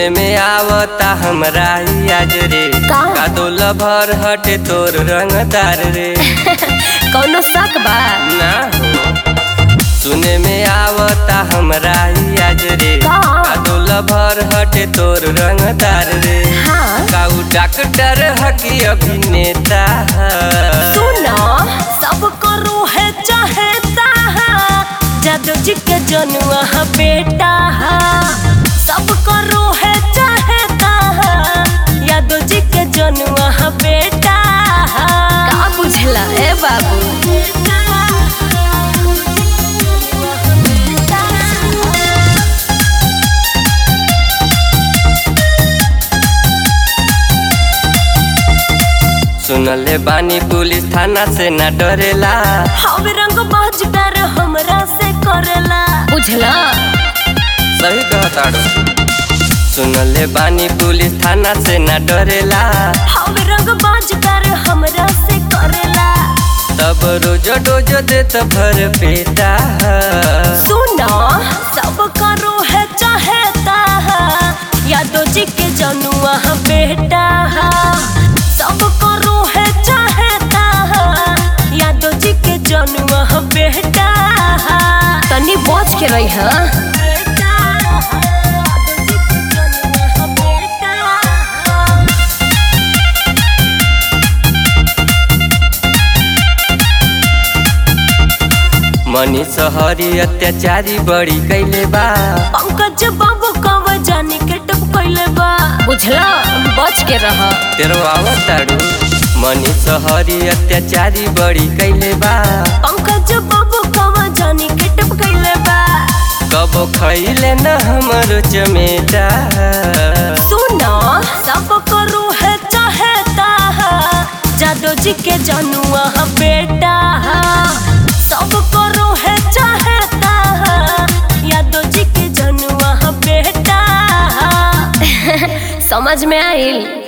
सुने में आवता हमरा ही आज रे का? कादोल भर हटे तोर रंगदार रे कौनो शक बा ना हो सुने में आवता हमरा ही आज रे का? कादोल भर हटे तोर रंगदार रे हाँ काऊ डॉक्टर हकी अभिनेता ह। सुनो सब करो है चाहता है जादू जी के जनुआ है बेटा है सब करो है चाहता है यादव जी के जनुआ है बेटा है का बुझला ए बाबू सुनले बानी पुलिस थाना से न डरेला हम रंग बाजदार हमरा से करेला बुझला सही कहताड़ो सुनले बानी पुलिस थाना से न डरेला हम रंग बाजदार हमरा से करेला तब रोज डोज देत भर पेटा सुनो सब करो है चाहता है यादव जी के जनुआ है बेटा है सब करो है चाहता है यादव जी के जनुआ है बेटा है तनी बच के रही है मनी सहरी अत्याचारी बड़ी कैले बा पंकज बाबू कब जाने के टप कैले बा बुझला बच के रह तेरो आवताड़ू मनी सहरी अत्याचारी बड़ी कैले बा पंकज बाबू कब जाने के टप कैले बा कबो खैले न हमरो चमेटा सुनो सब करो है चाहता है जादव जी के जनुआ है बेटा है सब करो है चाहता है यादव जी के जनुआ है बेटा है समझ में आइल